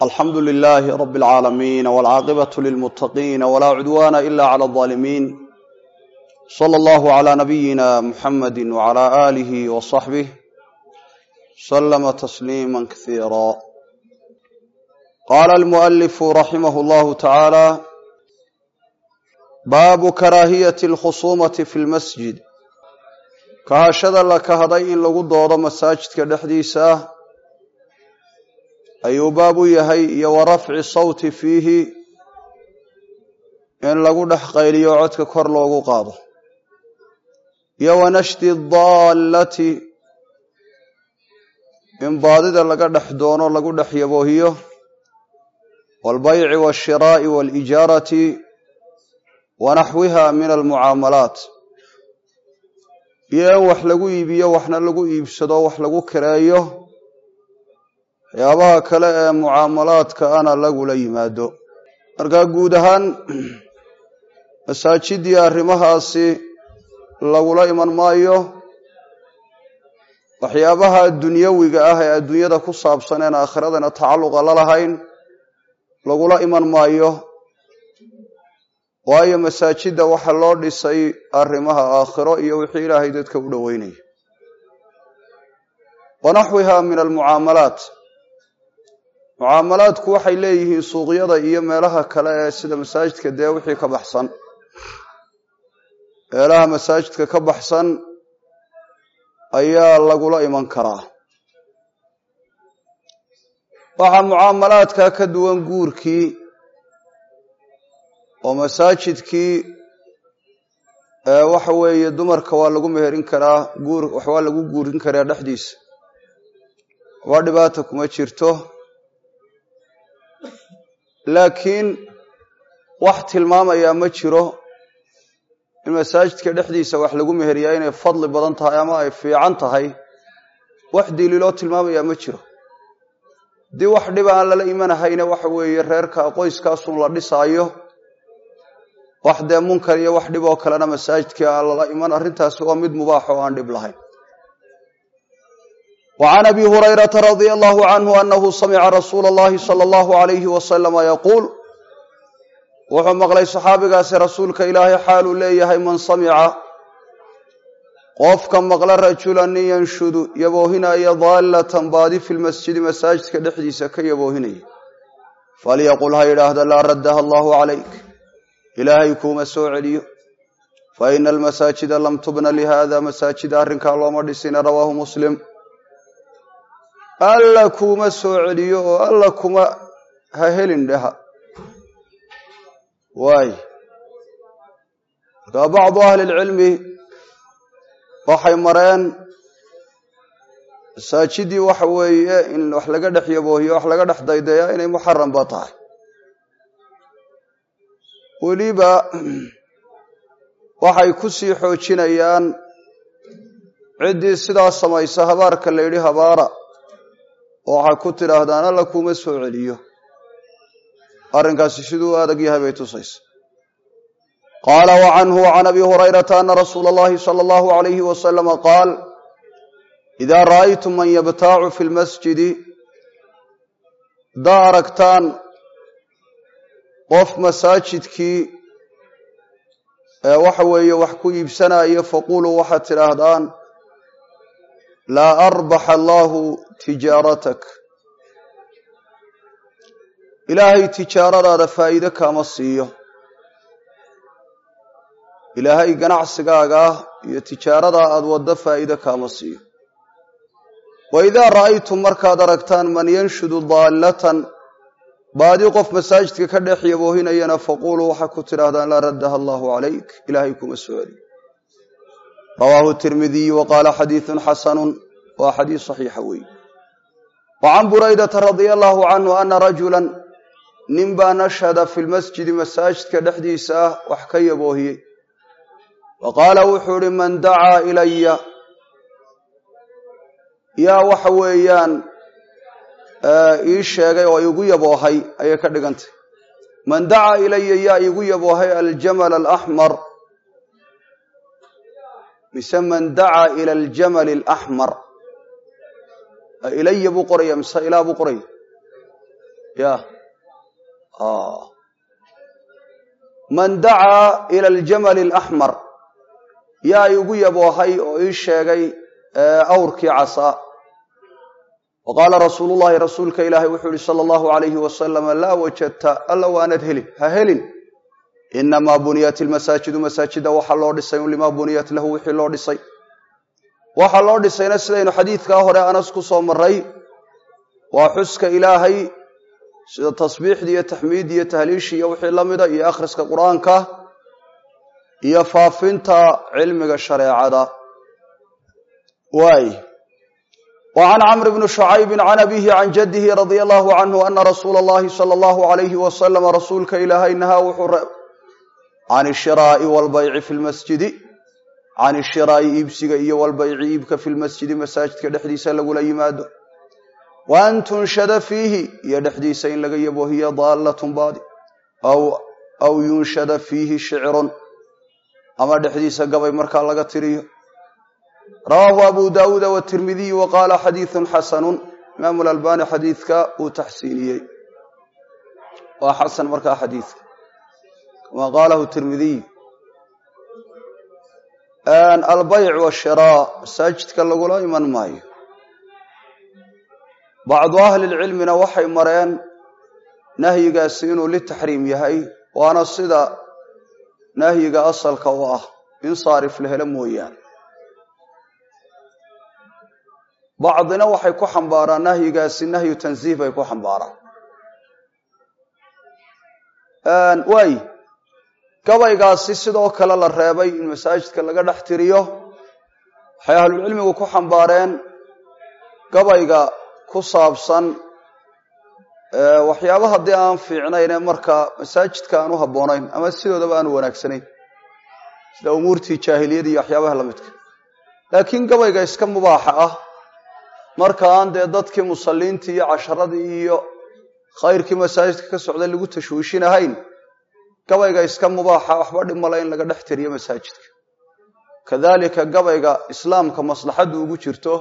alxamdu lilaahi rab اlcaalamiin wاlcaaqibatu lilmutaqiin wlaa cudwana ila clى اظaalimiin slى اllahu عlى nabiyina muxamadi wعlى alih wصaxbih slma tasliima kasiira qaala almualifu raximah اllahu tacaala baabu karaahiyati اlkhusumati fi lmasjid kahashada la kahday in lagu doodo masaajidka dhexdiisa ayuu baab u yahay iyo wa rafci sawti fiihi in lagu dhex qayliyo codka kor loogu qaado iyo wa nashdi daallati in baadida laga dhex doono lagu dhex yaboohiyo waalbayci waashiraa'i waalijaarati wa naxwiha min almucaamalaat iyo in wax lagu iibiyo waxna lagu iibsado wax lagu kireeyo waxyaabaha kale ee mucaamalaadka ana lagula yimaado markaa guud ahaan masaajidii arrimahaasi lagula iman maayo waxyaabaha dunyawiga ah ee adduunyada ku saabsan een aakhiradana tacalluqa la lahayn lagula iman maayo waayo masaajidda waxa loo dhisay arrimaha aakhiro iyo wixii ilaahay dadka u dhoweynaya wa naxwiha min almucaamalaat mucaamalaadku waxay leeyihiin suuqyada iyo meelaha kale ee sida masaajidka dee wixii ka baxsan meelaha masaajidka ka baxsan ayaa lagula iman karaa waxaa mucaamalaadka ka duwan guurkii oo masaajidkii waxa weeye dumarka waa lagu meherin karaa guur waa lagu guurin karaa dhexdiisa waa dhibaata kuma jirto laakiin wax tilmaamayaa ma jiro in masaajidka dhexdiisa wax lagu meheriyaa inay fadli badan tahay ama ay fiican tahay wax daliiloo tilmaamayaa ma jiro haddii wax dhiba aan lala imanahayne waxa weeye reerka qoyskaasun la dhisaayo wax dee munkar iyo wax dhib oo kalena masaajidkii aan lala iman arrintaasi waa mid mubaax oo aan dhib lahayn وعn abi hurayرaةa radي الlه عnه أنhu samca rasuul الlahi slى الlه عlyه وsلم yquul wuxuu maqlay صaxaabigaasi rasuulka ilaahay xaaluu leeyahay man samca qofka maqla rajula nin yanshudu yaboohinaya daalة baadi fi lmasjidi masaajidka dhexdiisa ka yaboohinaya falyaqul ha yidhaahda laa raddaha اllah عlayk ilaahay kuuma soo celiyo faإna اlmasaajida lam tubna lihada masaajida arrinkaa looma dhisina rawaahu muslim alla kuuma soo celiyo oo alla kuma ha helin dheha waay markaa bacdu ahli lcilmi waxay mareen masaajidii waxa weeye in wax laga dhex yaboohiyo wax laga dhex daydayaa inay muxaramba tahay weliba waxay ku sii xoojinayaan ciddii sidaa samaysa habaarka la yidhi habaara oo waxay ku tidhaahdaan alla kuuma soo celiyo arrinkaasi siduu adag yahay bay tusaysa qaala wa canhu can abi hurayrata ana rasuula اllahi salى اllahu عalayhi wasalama qaal ida ra'aytum man yabtaacu fi lmasjidi haddaa aragtaan qof masaajidkii ee waxa weeye wax ku iibsanaayo faquluu waxaad tidhaahdaan laa arbax allahu tijaaratak ilaahay tijaaradaada faa'iide kaama siiyo ilaahay ganacsigaaga iyo tijaaradaa aad waddo faa'iide kaama siiyo wa idaa ra'aytum markaad aragtaan man yanshudu daallatan baadi qof masaajidka ka dhex yaboohinayana faquluu waxaa ku tidhahdaan laa raddaha allahu calayk ilaahay kuma soo celi rawaahu tirmidiyu wa qaala xadiidun xasanun waa xadiis saxiixa weeye wa can buraydata radia allahu canhu ana rajulan nin baa nashhada fi lmasjidi masaajidka dhexdiisa ah wax ka yaboohiyey wa qaala wuxuu ihi man dacaa ilaya yaa waxa weeyaan ii sheegay oo igu yaboohay ayay ka dhigantay man dacaa ilaya yaa igu yaboohay aljamal alaxmar mise man dacaa ila aljamali alaxmar ilaya buu qoraya mise ilaa buu qoraya ya man dacaa ila aljamali alaxmar yaa igu yaboohay oo ii sheegay awrkii casaa wa qaala rasuulu llahi rasuulka ilaahay wuxuu yihi sala allahu alayhi wasalama laa wajadta alla waanad helin ha helin inamaa buniyat ilmasaajidu masaajida waxaa loo dhisay limaa buniyat lahu wixii loo dhisay waxaa loo dhisayna sidaynu xadiidkaa hore anas ku soo maray waa xuska ilaahay sida tasbiixdii iyo taxmiiddii iyo tahliishii iyo wixii la mida iyo akhriska qur-aanka iyo faafinta cilmiga shareecada waay wa can camr bni shucaybi can abihi can jaddihi radia allahu canhu ana rasuula allahi sala allahu alayhi wasalama rasuulka ilaahay nahaa wuxuu reeb can ishiraa'i walbayci fi lmasjidi can ishiraa'i iibsiga iyo walbayci iibka fi lmasjidi masaajidka dhexdiisa lagula yimaado wa an tunshada fiihi iyo dhexdiisa in laga yabo hiya daallatun baadi aw yunshada fiihi shicrun ama dhexdiisa gabay markaa laga tiriyo rawaahu abu daawuuda watirmidiy wa qaala xadiidun xasanun imaamu lalbani xadiidka uu taxsiiniyey waa xasan markaa xadiidka kama qaalahu tirmidiy albayc washiraa masaajidka lagula iman maayo bacdu ahli lcilmina waxay mareen nahyigaasi inuu litaxriim yahay waana sida nahyiga asalka u ah in saarif la helo mooyaane bacdina waxay ku xambaaraan nahyigaasi nahyu tansiih bay ku xambaaraan waay gabaygaasi sidoo kale la reebay in masaajidka laga dhex tiriyo waxay ahlulcilmigu ku xambaareen gabayga ku saabsan waxyaaba haddii aan fiicnayn ee markaa masaajidka aan u habboonayn ama sidoodaba aan wanaagsanayn sida umuurtii jaahiliyada iyo waxyaabaha la midka laakiin gabayga iska mubaaxa ah marka aan dee dadkii musalliintii iyo casharadii iyo khayrkii masaajidka ka socday lagu tashwiishinahayn gabayga iska mubaaxa waxba dhimala in laga dhex tiriyo masaajidka kadalika gabayga islaamka maslaxaddu ugu jirto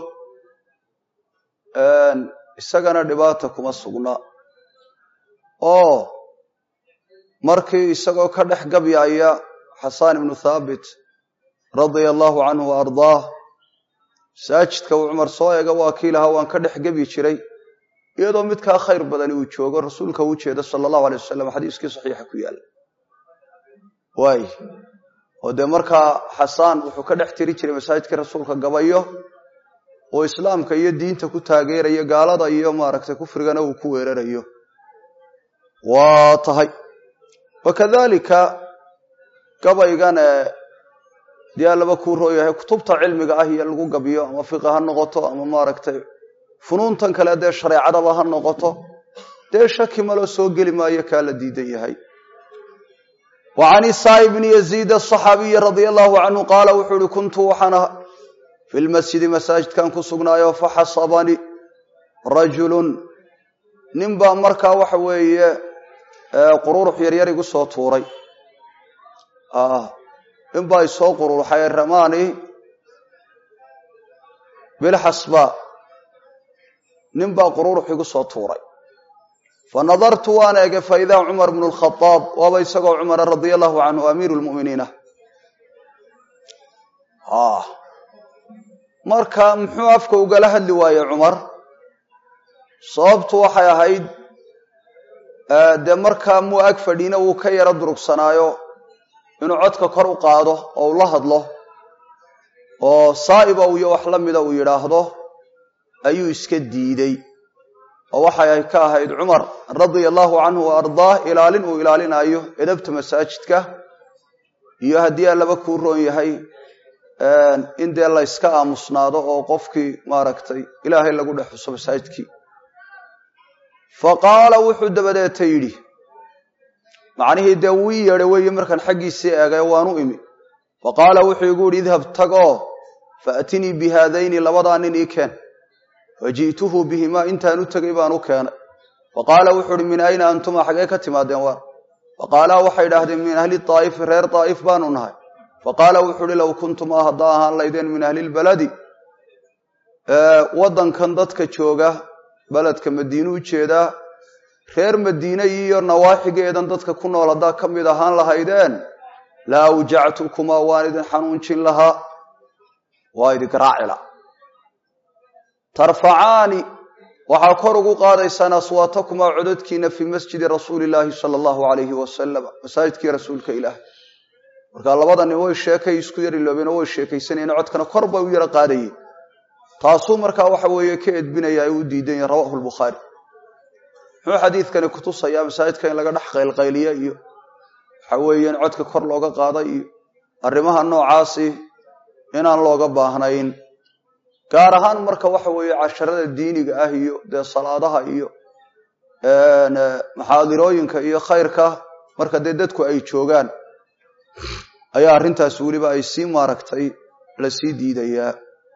isagana dhibaata kuma sugna oo markii isagoo ka dhex gabyaya xasaan ibnu thaabit radia allahu canhu wa ardaah masaajidka uu cumar soo eega waa kii lahaa waan ka dhex gebyi jiray iyadoo midkaa khayr badani uu joogo rasuulka u jeeda sala allahu alay wasalam xadiiskii saxiixa ku yaalla waay oo dee markaa xasaan wuxuu ka dhex tiri jiray masaajidkii rasuulka gabayo oo islaamka iyo diinta ku taageerayo gaalada iyo maaragtay kufrigana uu ku weerarayo waa tahay wakadalika gabaygan dee allaba kuu rooyahay kutubta cilmiga ah iyo lagu gabiyo ama fiqa ha noqoto ama maaragtay funuuntan kale dee shareecadaba ha noqoto dee shaki maloo soo geli maayo kaa la diidan yahay wa can isaa bni yaziid asaxaabiyi radia allahu canhu qaala wuxuu uhi kuntu waxaan aha fi lmasjidi masaajidkan ku sugnaayo faxasabani rajulun nin baa markaa waxa weeye qururux yaryar igu soo tuuray nin baa isoo qururuxay ramani bilxasba nin baa qururux igu soo tuuray fa nadartu waan eegay fa idaa cumar bnu lkhadaab waaba isagoo cumara radia allahu canhu amiiru lmu'miniina marka muxuu afka ugala hadli waaye cumar sababtu waxay ahayd dee markaa muu ag fadhiina wuu ka yaro durugsanaayo inuu codka kor u qaado oo uu la hadlo oo saa'iba iyo wax la mida uu yidhaahdo ayuu iska diidey oo waxay ka ahayd cumar radia allahu canhu wa ardaah ilaalin uu ilaalinaayo edabta masaajidka iyo haddii allaba kuu roon yahay in dee la yska aamusnaado oo qofkii maaragtay ilaahay lagu dhex xuso masaajidkii fa qaala wuxuu dabadeeta yidhi macnihii dee wuu ii yeedhay weeye markaan xaggiisii eegay waanu imi fa qaala wuxuu igu yidhi idhab tagoo faatinii bi haadayni labadaa nin ii keen faji'tuhu bihimaa intaan u tegay baan u keenay fa qaala wuxuu uhi min ayna antuma xagee ka timaadeen waar fa qaalaa waxay idhaahdeen min ahli daa'ifi reer daa'if baanu nahay fa qaala wuxuu uhi low kuntumaa haddaa ahaan laydeen min ahli lbaladi waddankan dadka jooga beledka madiinu u jeedaa reer madiine iyo nawaaxigeedan dadka ku nool haddaa ka mid ahaan lahaydeen la awjactukumaa waan idin xanuunjin lahaa waa idin garaacila tarfacaani waxaa kor ugu qaadaysaan aswaatakumaa cododkiina fii masjidi rasuuli illaahi sala allahu alayhi wasalam masaajidkii rasuulka ilaahi markaa labada nin way sheekay isku yar iloobeen oo way sheekaysanayeen codkana kor bay u yaro qaadayeen taasuu markaa waxa weeye ka edbinaya ay u diidan yahin rawahu lbukhaari muxuu xadiidkani kutusayaa masaajidka in laga dhex qaylqayliya iyo waxa weeye in codka kor looga qaada iyo arrimaha noocaasi inaan looga baahnayn gaar ahaan marka waxa weeye casharada diiniga ah iyo dee salaadaha iyo maxaadirooyinka iyo khayrka marka dee dadku ay joogaan ayaa arrintaas weliba ay sii maaragtay lasii diidayaa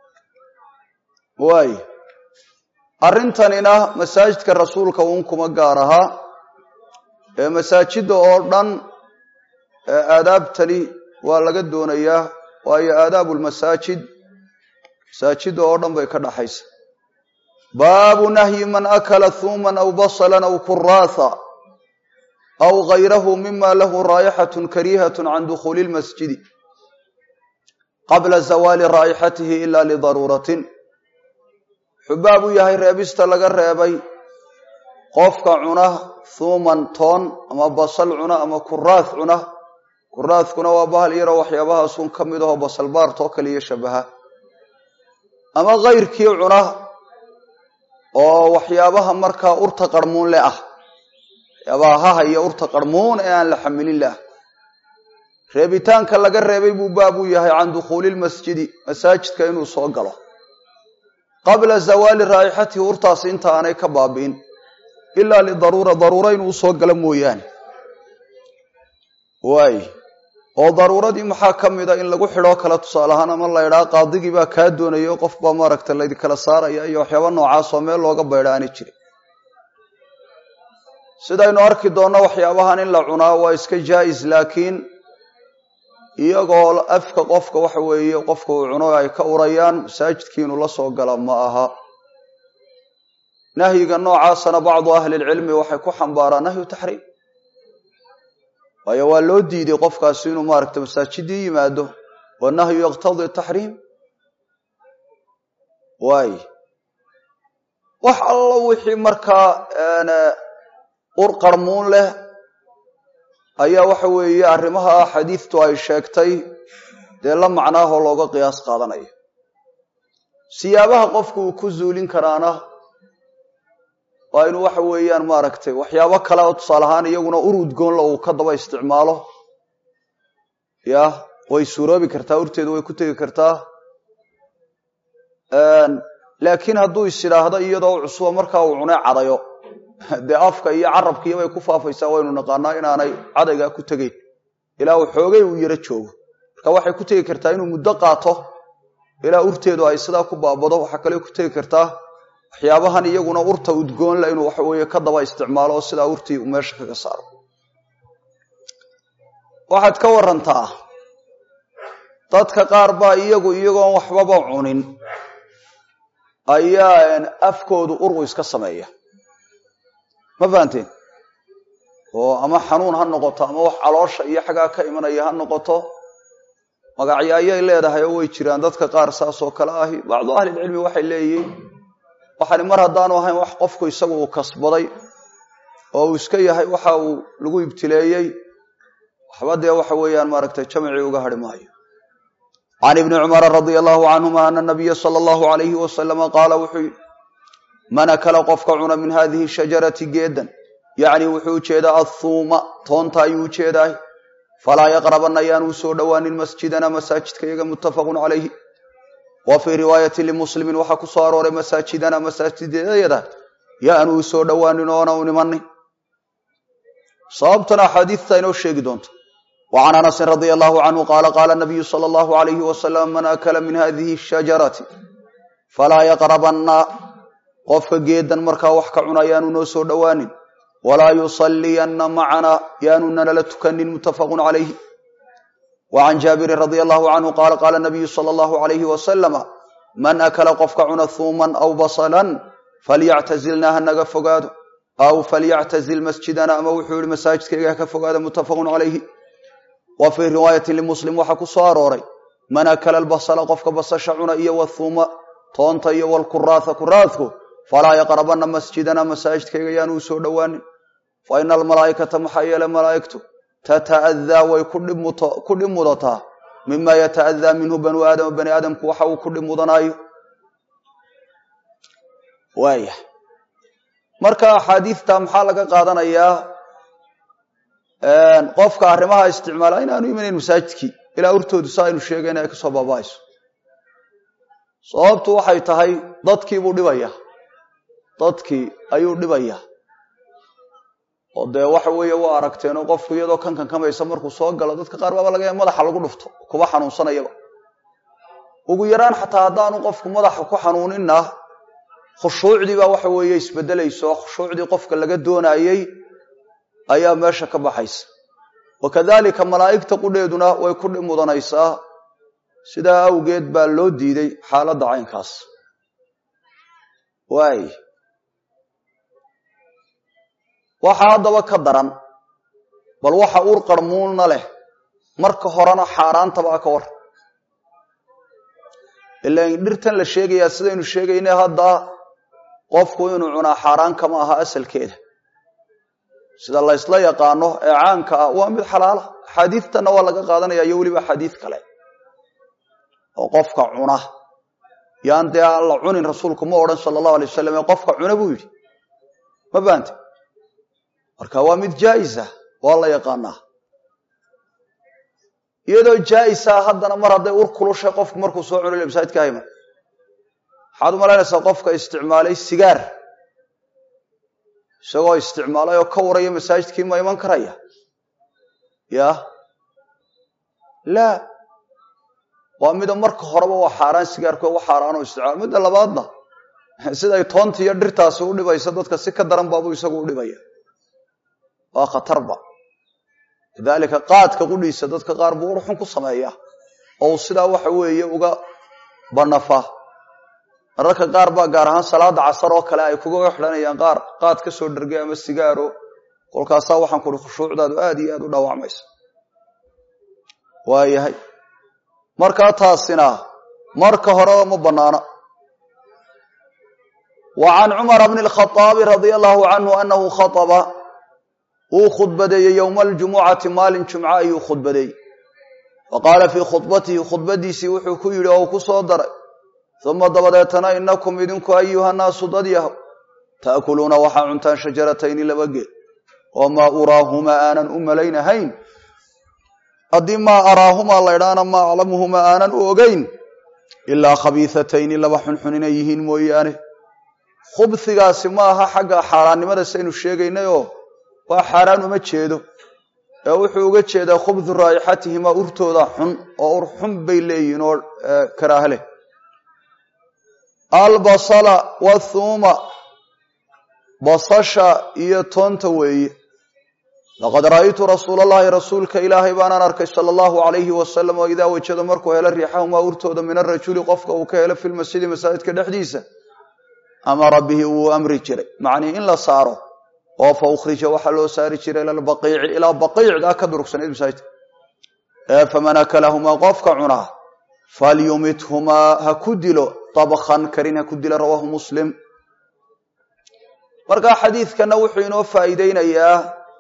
waay arrintanina masaajidka rasuulka uun kuma gaar ahaa ee masaajidda oo dhan aadaabtani waa laga doonayaa waayo aadaabu lmasaajid masaajidda oo dhan bay ka dhaxaysa baabu nahyi man akala huuman aw basalan aw kuraatha aw gayrahu mima lahu raayixatun kariihatun can dukhuuli lmasjidi qabla zawaali raa'ixatihi ila lidaruuratin wuxuu baab u yahay reebista laga reebay qofka cuna thuuman toon ama basal cuna ama kuraath cuna kuraathkuna waa bahal yaroo waxyaabahaasun ka mid aho basal baartoo kaliya shabaha ama kayrkii cuna oo waxyaabaha markaa urta qarmuun le ah waxyaabaha haha iyo urta qarmuun ee aan la xamilin le ah reebitaanka laga reebay buu baab u yahay can dukhuuli lmasjidi masaajidka inuu soo galo qabla zawaali raa'ixatihi urtaasi inta aanay ka baabi'in ilaa lidaruura daruura inuu usoo galo mooyaane waay oo daruuradii maxaa ka mida in lagu xidhoo kale tusaale ahaan ama la ydhaa qaadigii baa kaa doonayo qof baa maaragta laydinkala saaraya iyo waxyaaba noocaasoo meel looga baydha aanay jirin sidaynu arki doonno waxyaabahan in la cunaa waa iska jaa'is laakiin iyagoo afka qofka waxa weeye qofka uu cuno ay ka urayaan masaajidkii inuu la soo gala ma aha nahyiga noocaasana bacdu ahli lcilmi waxay ku xambaaraan nahyu taxriim waayo waa loo diiday qofkaasi inuu maaragta masaajidii yimaado wanahyu yaqtadii taxriim waay wax allo wixii markaa ur qarmuun leh ayaa waxa weeye arrimaha xadiidtu ay sheegtay dee la macnaahoo looga qiyaas qaadanaya siyaabaha qofku uu ku zuulin karaana waa inuu waxa weeyaan maaragtay waxyaabo kale oo tusaale ahaan iyaguna ur udgoonla uu ka daba isticmaalo ya way suuroobi kartaa urteedu way ku tegi kartaa laakiin hadduu is idhaahdo iyadoo cusuba markaa uu cunay cadayo dee afka iyo carabkiiyo bay ku faafaysaa waynu naqaanaa inaanay cadaygaa ku tegeyn ilaa uu xoogay uu yaro joogo marka waxay ku tegi kartaa inuu muddo qaato ilaa urteedu ay sidaa ku baabado waxaa kale ku tegi kartaa waxyaabahan iyaguna urta udgoonla inuu waxa weeye ka daba isticmaalo oo sidaa urtii uu meesha kaga saaro waxaad ka warantaa dadka qaar baa iyagu iyagoon waxbaba cunin ayaa afkoodu uru iska sameeya ma fahanteen oo ama xanuun ha noqoto ama wax caloosha iyo xaggaa ka imanaya ha noqoto magacyo ayay leedahay oo way jiraan dadka qaar saas oo kale ahi bacdu ahlilcilmi waxay leeyihiin waxani mar haddaanu ahayn wax qofku isagu uu kasbaday oo uu iska yahay waxa uu lagu ibtileeyey waxba dee waxa weeyaan maaragtay jamcii uga hadhi maayo can ibni cumara radia allahu canhuma ana nabiya sala allahu alayhi wasalama qaala wuxuu yidhi man akala qofka cuna min hadihi shajarati geedan yacni wuxuu ujeedaa athuuma toonta ayuu ujeedaay falaa yaqrabanna yaanu soo dhowaanin masjidana masaajidka iyaga muttafaqun calayhi wa fii riwaayati limuslimin waxaa ku soo arooray masaajidana masaajidayada yaanu soo dhowaanin oona u nimanin sababtana axaadiidta inoo sheegi doonto wa can anasin radia allahu canhu qaala qaala nabiyu sala allahu alayhi wasalam man akala min hadihi shajarati falaa yaqrabanna qofka geedan markaa wax ka cuna yaanu noo soo dhowaanin walaa yusalliyanna macana yaanu nanala tukanin muttafaqun calayhi wa can jaabirin radia allahu canhu qaala qaala nabiyu sala allahu alayhi wasalama man akala qofka cuna huuman aw basalan falyactazilna ha naga fogaado aw falyactazil masjidana ama wuxuu yihi masaajidkayga ha ka fogaada muttafaqun calayhi wa fii riwaayati limuslim waxaa ku soo arooray man akala albasala qofka basasha cuna iyo wathuuma toonta iyo walkuraatha kuraadku falaa yaqrabana masjidana masaajidkayga yaanu u soo dhowaanin fa ina almalaa'ikata maxaa yeele malaa'igtu tata'adaa way ku dhib mudataa mima yata'adaa minhu banu aadama bani aadamku waxa uu ku dhib mudanaayo waaya marka axaadiidta maxaa laga qaadanayaa qofka arrimaha isticmaala inaanu imanayn masaajidkii ilaa urtoodu sa aynu sheegayna ay kasoo baaba'ayso sababtu waxay tahay dadkii buu dhibaya dadkii ayuu dhibaya oo dee waxa weeye waa aragteenoo qofku iyadoo kankan kamaysa markuu soo galo dadka qaar baaba laga madaxa lagu dhufto kuba xanuunsanayaba ugu yaraan xataa haddaanu qofku madaxa ku xanuuninna khushuucdii baa waxa weeye isbedelayso khushuucdii qofka laga doonayey ayaa meesha ka baxaysa wakadalika malaa'igta qudheeduna way ku dhib mudanaysaa sidaa awgeed baa loo diiday xaaladda caynkaas waay waxaa haddaba ka daran bal waxa uur qarmuulna leh marka horena xaaraantabaa ka war ilaan dhirtan la sheegayaa sidaynu sheegayna hadda qofku inuu cunaa xaaraan kama aha asalkeeda sida la ysla yaqaano ee caanka ah waa mid xalaala axaadiidtanna waa laga qaadanaya iyo weliba axaadiid kale oo qofka cuna yaan dee aan la cunin rasuulku ma odhan sala allahu alay wasalam ee qofka cuna buu yidhi ma baante marka waa mid jaa'isa waa la yaqaanaa iyadoo jaa'isa haddana mar hadday ur kulushay qofku markuu soo cunay masaajidka hayma waxaad u malaynaysaa qofka isticmaalay sigaar isagoo isticmaalay oo ka waraya masaajidkii ma iman karaya ya laa waa mida marka horeba waa xaaraan sigaarku wa xaaraano isticmaal midda labaadna siday toonta iyo dhirtaasi u dhibaysa dadka si ka daran baabuu isagu u dhibaya waa khatarba lidaalika qaadka qudhiisa dadka qaar buu urxun ku sameeya oo uu sidaa waxa weeye uga banafa mararka qaar baa gaar ahaan salaada casar oo kale ay kuga xidhanayaan qaar qaad ka soo dhargay ama sigaaro kolkaasaa waxaan kuhi khushuucdaadu aad iyo aad u dhaawacmaysa waayahay markaa taasina marka horeba ma banaana wa can cumara bni lkhaaabi radia allahu canhu anahu khaaba wuu khudbadeeyey yowma aljumucati maalin jumca ayuu khudbadeeyey wa qaala fii khudbatihi khudbadiisii wuxuu ku yidhi oo ku soo daray uma dabadeetana inakum idinku ayuha naasu dad yahow taakuluuna waxaa cuntaan shajaratayni laba geed oo maa uraahumaa aanan u malaynahayn haddii maa araahumaa laydhaana maa aclamuhumaa aanan u ogeyn ilaa khabiihatayni laba xunxun inay yihiin mooyaane khubhigaasi ma aha xagga xaaraannimada saynu sheegaynayoo waa xaaraan uma jeedo ee wuxuu uga jeedaa khubdu raa'ixatihimaa urtooda xun oo ur xun bay leeyihiin oo karaaha leh albasala wathuuma basasha iyo toonta weeye laqad ra'aytu rasuula allahi rasuulka ilaahay baanaan arkay sala allahu alayhi wasalam oo idaa wajada markuu helo riixahumaa urtooda min arajuli qofka uu ka helo filmasjidi masaajidka dhexdiisa amara bihi wuu amri jiray macnii in la saaro oo fa ukhrija waxaa loo saari jiray ila lbaqiici ilaa baqiicdaa ka durugsanayd masaajidka ee faman akalahumaa qofka cunaa falyumithumaa ha ku dilo dabkan karin ha ku dilo rawaahu muslim markaa xadiidkana wuxuu inoo faa'iideynayaa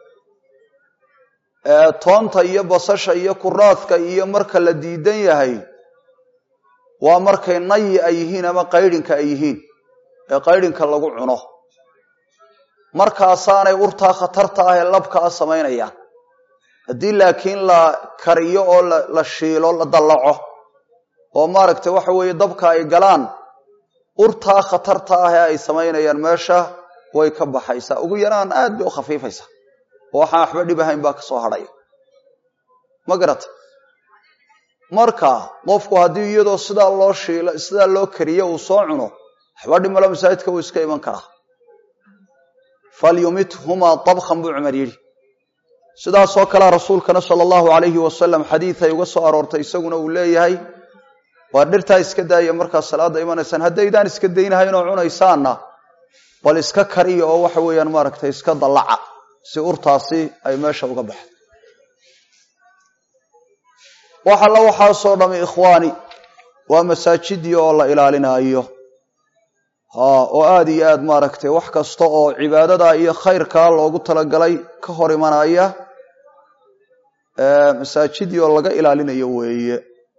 toonta iyo basasha iyo kuraadka iyo marka la diidan yahay waa markay nayi ay yihiin ama qaydhinka ay yihiin ee qaydhinka lagu cuno markaasaanay urtaa khatarta ah ee labka a samaynayaan haddii laakiin la kariyo oo la shiilo la dallaco oo maaragtay waxa weeye dabka ay galaan urtaa khatarta ah ee ay samaynayaan meesha way ka baxaysaa ugu yaraan aad bay u khafiifaysaa oo waxaan waxba dhib ahayn baa kasoo hadhaya ma garata marka qofku haddii iyadoo sidaa loo shiilo sidaa loo kariyo uu soo cuno waxba dhimalo masaajidka wuu iska iman karaa falyumithumaa dabkan buu cumar yidhi sidaasoo kalea rasuulkana sala allahu alayhi wasalam xadiid ay uga soo aroortay isaguna uu leeyahay waa dhirtaa iska daaya markaad salaada imanaysaan haddaydaan iska daynahayn oo cunaysaanna bal iska kariya oo waxa weeyaan maaragtay iska dallaca si urtaasi ay meesha uga baxdo wax alla waxaasoo dhami ikhwaani waa masaajidii oo la ilaalinaayo ha oo aada iyo aad maaragtay wax kasta oo cibaadada iyo khayrkaa loogu talagalay ka hor imanaya masaajidii oo laga ilaalinayo weeye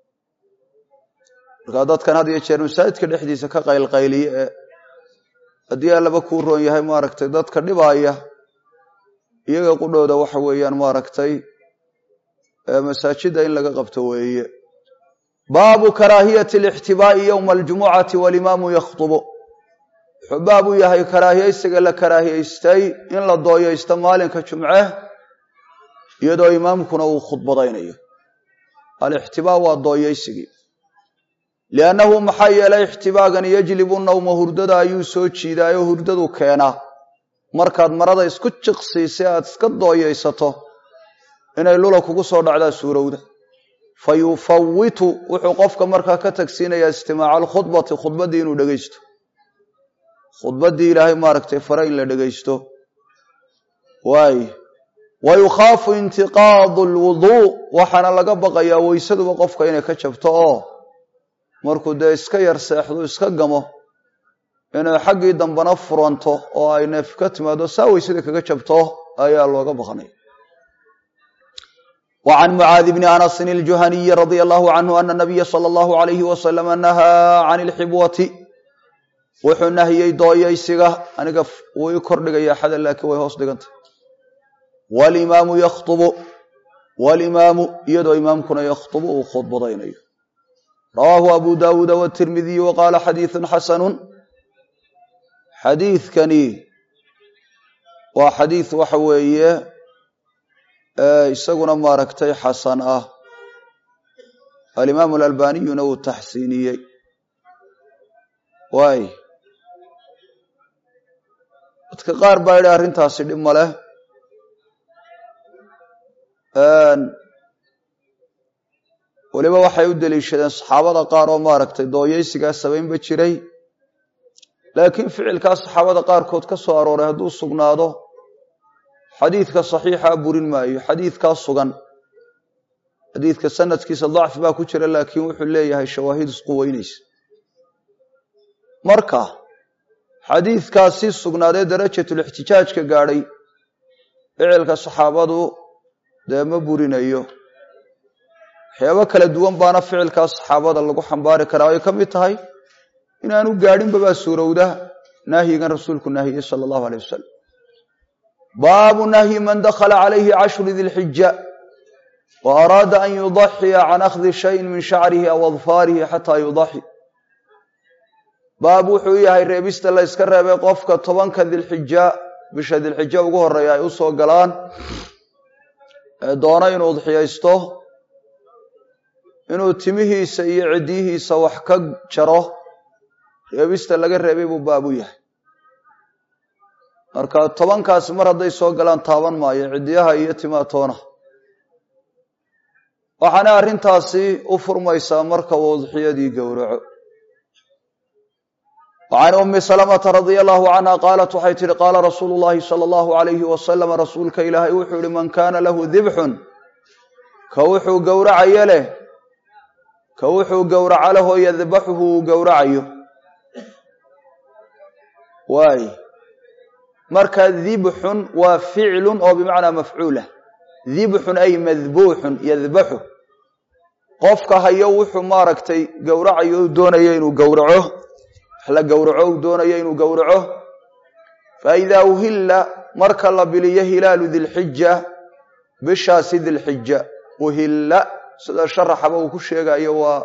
markaa dadkan had iyo jeer masaajidka dhexdiisa ka qaylqayliya ee haddii allaba kuu roon yahay maaragtay dadka dhibaaya iyaga qudhooda waxa weeyaan maaragtay masaajida in laga qabto weeye baabu karaahiyati alixtibaa'i yowma aljumucati walimaamu yakhtubu wuxuu baab u yahay karaahiyaysiga la karaahiyaystay in la dooyaysto maalinka jumce iyadoo imaamkuna uu khudbadaynayo alixtibaa waa dooyaysigii liannahu maxaa yeelay ixtibaagan yajlibu nawma hurdada ayuu soo jiidaayoo hurdadu keenaa markaad marada isku jiqsiisay aad iska dooyaysato inay lula kugu soo dhacdaa suurowda fa yufawitu wuxuu qofka markaa ka tagsiinayaa istimaaca alkhudbati khudbaddii inuu dhegaysto khudbaddii ilaahay maaragtay fare in la dhegaysto waay wa yukhaafu intiqaadu alwuduu waxaana laga baqayaa weysaduba qofka inay ka jabto oo markuu dee iska yar seexdu iska gamo inay xaggii dambena furanto oo ay neef ka timaado saa weysada kaga jabto ayaa looga baqnay wa can mucaadi bni anasin iljuhaniyi radia allahu canhu ana nabiya sala allahu alayhi wasalama nahaa can ilxibwati wuxuu nahiyey dooyaysiga aniga wuu ii kordhigayaa xada laakiin way hoos dhigantay walimaamu yakhtubu walimaamu iyadoo imaamkuna yakhtubu uu khudbadaynayo rawaahu abu daawuuda watirmidiy wa qaala xadiidun xasanun xadiidkani waa xadiid waxa weeye isaguna maaragtay xasan ah alimaamu alalbaniyuna uu taxsiiniyey waay dadka qaar baa yidhi arrintaasi dhib ma leh weliba waxay u deliishadeen saxaabada qaar oo maaragtay dooyaysigaas samaynba jiray laakiin ficilkaas saxaabada qaarkood ka soo arooray hadduu sugnaado xadiidka saxiixaa burin maayo xadiidkaa sugan xadiidka sanadkiisa dacfi baa ku jira laakiin wuxuu leeyahay shawaahid isku weynaysa marka xadiidkaasi sugnaadee darajatulixtijaajka gaadhay ficilka saxaabadu dee ma burinayo waxyaabo kala duwan baana ficilkaas saxaabada lagu xambaari karaa ay ka mid tahay inaanu gaadhinba baa suurowda nahyigan rasuulku naahiyey sala allahu aleyh wasalam baabu nahyi man dakhala calayhi cashru dilxija wa araada an yudaxiya can akhdi shayin min shacrihi aw adfaarihi xataa yudaxi baab wuxuu yahay reebista la yska reebay qofka tobanka dilxija bisha dilxija ugu horeeya ay u soo galaan ee doono inuu udxiyaysto inuu timihiisa iyo ciddiyihiisa wax ka jaro reebista laga reebay buu baab u yahay marka tobankaasi mar hadday soo galaan taaban maayo ciddiyaha iyo timaatoona waxaana arrintaasi u furmaysaa marka uu udxiyadii gowraco وعn أmi سلمةa رaضي الله عنها qاaلت waxay tihi qاala rasuul الlahi slى الlه عaليهi وasلم rasuulka ilaahay wuxuu ihi man kana lahu dibxun ka wuxuu gowracayo leh ka wuxuu gowraco lahoo yadbaxuhu uu gowracayo waay marka dibxun waa ficlu oo bimacnaa mafcuulah dibxun ay madbuuxun yadbaxu qofka hayo wuxuu maaragtay gowracayo u doonayo inuu gowraco la gowraco uu doonayo inuu gowraco fa idaa uhilla marka la biliyo hilaalu dilxija bishaasi dilxija uhilla sida sharaxaba uu ku sheegayo waa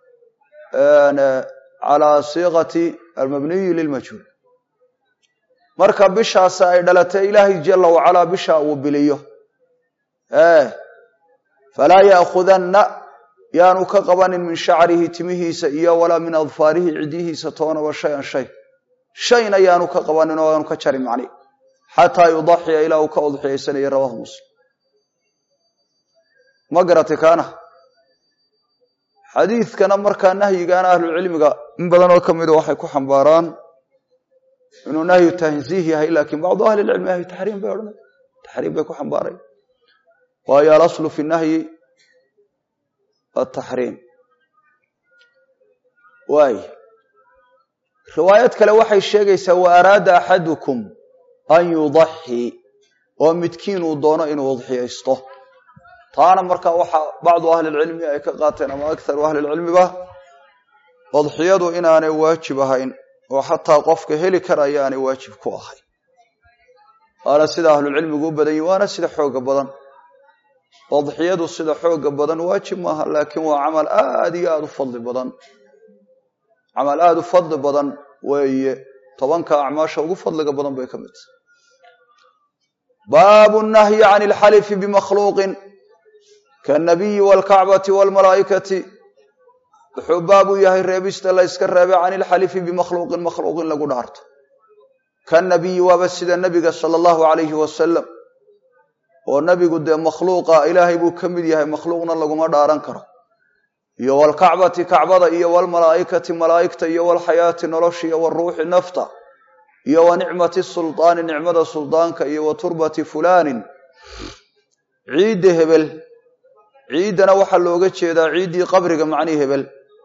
calaa siiqati almabniyi lilmajhuul marka bishaasi ay dhalatay ilaahay jala wacalaa bisha uu biliyo falaa ya'khudanna yaanu ka qabanin min shacrihi timihiisa iyo walaa min adfaarihi ciddihiisa toonaba shay-an shay shayna yaanu ka qabanin oo aanu ka jarin macni xataa yudaxiya ilaa uu ka udxiyaysanaya rawahu muslim ma garati kaana xadiidkana markaa nahyigaana ahlucilmiga in badan oo ka mida waxay ku xambaaraan inuu nahyu tanziih yahay laakiin bacdu ahli lcilmi nahyu taxriim bay odhanay taxriim bay ku xambaaray waayo alaslu fi nahyi ataxriim waay riwaayad kale waxay sheegaysaa wa araada axadukum an yudaxii oo midkiin uu doono inuu udxiyaysto taana markaa waxaa bacdu ahlilcilmi ay ka qaateen ama akharu ahlilcilmiba udxiyadu inaanay waajib ahayn oo xataa qofka heli karaya aanay waajib ku ahayn waana sida ahlulcilmigu u badan yihi waana sida xooga badan udxiyadu sida xooga badan waajib maaha laakiin waa camal aad iyo aada u fadli badan camal aada u fadli badan weeye tobanka acmaasha ugu fadliga badan bay ka mid tahay baabu nahyi can alxalifi bimakhluuqin kaannabiyi waalkacbati waalmalaa'ikati wuxuu baab u yahay reebista la yska reebay can ilxalifi bimakhluuqin makhluuq in lagu dhaarto kannabiyi waaba sida nebiga sala allahu calayhi wasalam oo nebigu dee makhluuqa ilaahay buu ka mid yahay makhluuqna laguma dhaaran karo iyo waalkacbati kacbada iyo waalmalaa'ikati malaa'igta iyo waalxayaati nolosha iyo waruuxi nafta iyo wa nicmati suldaani nicmada suldaanka iyo wa turbati fulaanin ciidda hebel ciiddana waxaa looga jeedaa ciiddii qabriga macnii hebel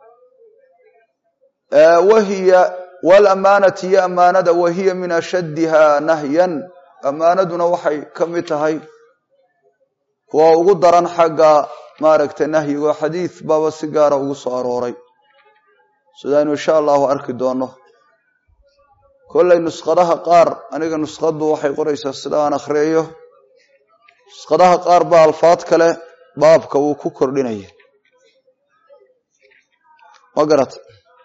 wahiya waalamaanati iyo ammaanada wahiya min ashaddiha nahyan ammaanaduna waxay ka mid tahay kuwa ugu daran xagga maaragtay nahyigo xadiid baaba si gaara ugu soo arooray sidaynu insha allahu arki doonno kollay nuskhadaha qaar aniga nuskhaddu waxay qoraysaa sida aan akhriyayo nuskhadaha qaar baa alfaad kale baabka wuu ku kordhinaya ma garata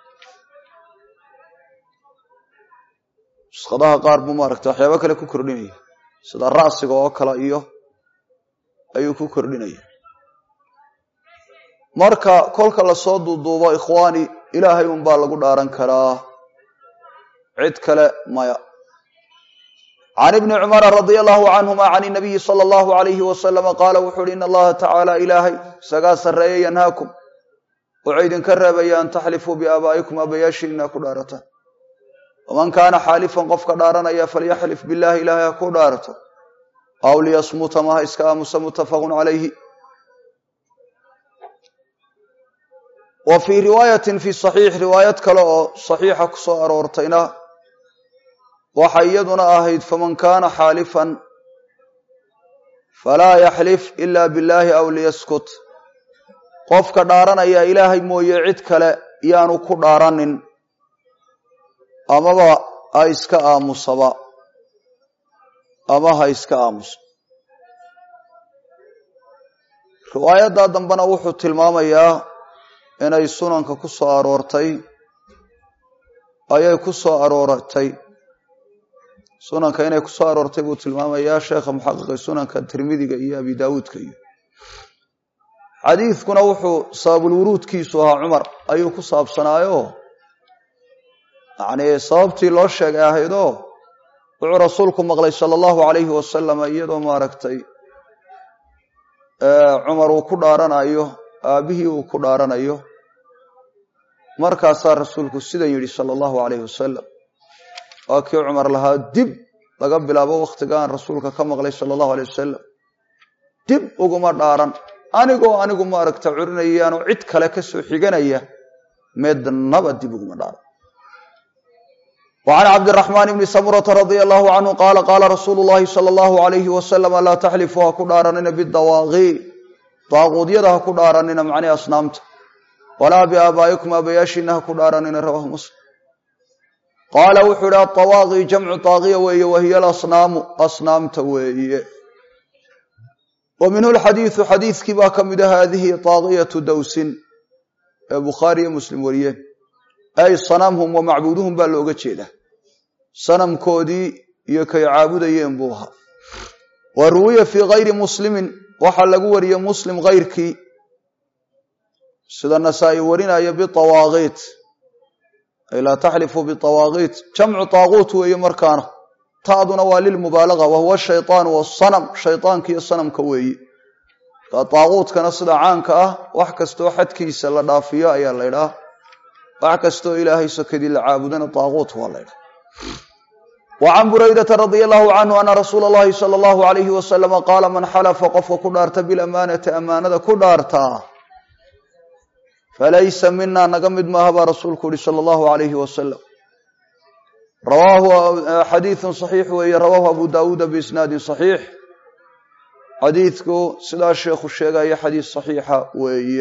nuskhadaha qaar buu maaragta waxyaabo kale ku kordhinaya sida ra'siga oo kale iyo ayuu ku kordhinaya marka kolka lasoo duuduubo ikhwaani ilaahay unbaa lagu dhaaran karaa cid kale maya can ibni cumara radia allahu canhuma can inabiyi sala allahu alayhi wasalama qaala wuxu uhi in allaha tacaala ilaahay isagaa sarreeye yanhaakum wuxuu idinka reebaya an taxlifuu biaabaa'ikum aabayaashiina ku dhaarataan waman kaana xaalifan qofka dhaaranaya falyaxlif billahi ilaahay ha ku dhaarato aw liyasmuta maha iska aamusa muttafaqun calayhi wa fii riwaayatin fi saxiix riwaayad kale oo saxiixa ku soo aroortayna waxay iyaduna ahayd faman kaana xaalifan falaa yaxlif ila billahi aw liyaskut qofka dhaaranaya ilaahay mooye cid kale yaanu ku dhaaranin amaba ha iska aamusaba ama ha iska aamuso riwaayaddaa dambena wuxuu tilmaamayaa inay sunanka ku soo aroortay ayay ku soo arooratay sunanka inay ku soo aroortay buu tilmaamayaa sheekha muxaqiqi sunanka tirmidiga iyo abi daawuudka iyo xadiidkuna wuxuu sababulwuruudkiisu ahaa cumar ayuu ku saabsanaayo yacnii sababtii loo sheegay ahaydoo wuxuu rasuulku maqlay sala allahu calayhi wasalam iyadoo maaragtay cumar uu ku dhaaranayo aabbihii uu ku dhaaranayo markaasaa rasuulku sidan yidhi sala allahu calayhi wasalam waa kii cumar lahaa dib laga bilaabo wakhtigaan rasuulka ka maqlay sala allahu alay wasalam dib uguma dhaaran anigoo anigu maaragta curinayaanoo cid kale ka soo xiganaya meednaba dib uguma dhaaran وعn cabdالرحمن بن smرة رضي الله عنه qال qاla رsuuل اللhi صلى الله عليه وسلم laa تxlفuu ha ku dhaaranina bالdawاaqi daaquudyada ha ku dhaaranina macnii asnaamta walaa بآabaaئiكum aabayaashiina ha ku dhaaranina rawah msلم qaala wuxuu ihi aلطawaaqi jamcu طaaqiya weeye wahiy alasnaamu asnaamta weeye wa minhu lxadiiثu xadiiثkii baa ka mida hadihi طaaqiyaةu dawsin ee bukhaari iyo muslim wariyeen ay sanamhum wa macbuuduhum baa looga jeedaa sanamkoodii iyo kay caabudayeen buu ahaa wa ruwiya fii kayri muslimin waxaa lagu wariyey muslim kayrkii sida nasaa-i warinaya biawaaqiit ay laa taxlifuu biawaaqiit jamcu taaquut weeye markaana ta'duna waa lilmubaalaga wa huwa shayطaanu wasanam shayطaanka iyo sanamka weeye marka taaquutkana sida caanka ah wax kastoo xadkiisa la dhaafiyo ayaa la ydhaha wax kastoo ilaahay sokadii la caabudana taaquut waa la ydhaha وعn buraydaةa radي الlahu canhu ana rasuula اllahi salى اllahu عalayhi waslama qaala man xalafa qofka ku dhaarta biاlamaanati amaanada ku dhaartaa falaysa mina naga mid maaha baa rasuulku uhi salى اllahu عalayhi wasalam rawaahu xadiiثu صaxiix weeye rawaahu abu dawuuda biisnaadi صaxiix xadiidku sidaa sheekhu sheegaya xadiis صaxiixa weeye